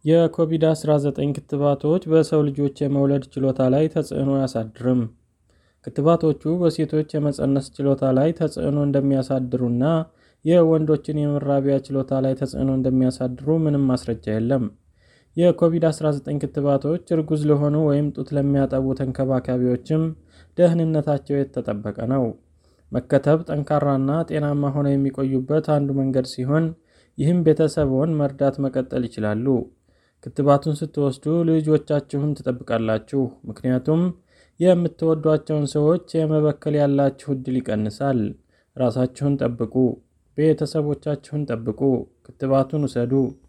የኮቪድ-19 ክትባቶች በሰው ልጆች የመውለድ ችሎታ ላይ ተጽዕኖ አያሳድርም። ክትባቶቹ በሴቶች የመፀነስ ችሎታ ላይ ተጽዕኖ እንደሚያሳድሩና የወንዶችን የመራቢያ ችሎታ ላይ ተጽዕኖ እንደሚያሳድሩ ምንም ማስረጃ የለም። የኮቪድ-19 ክትባቶች እርጉዝ ለሆኑ ወይም ጡት ለሚያጠቡ ተንከባካቢዎችም ደህንነታቸው የተጠበቀ ነው። መከተብ ጠንካራና ጤናማ ሆነው የሚቆዩበት አንዱ መንገድ ሲሆን፣ ይህም ቤተሰብዎን መርዳት መቀጠል ይችላሉ። ክትባቱን ስትወስዱ ልጆቻችሁን ትጠብቃላችሁ፣ ምክንያቱም የምትወዷቸውን ሰዎች የመበከል ያላችሁ ዕድል ይቀንሳል። ራሳችሁን ጠብቁ፣ ቤተሰቦቻችሁን ጠብቁ፣ ክትባቱን ውሰዱ።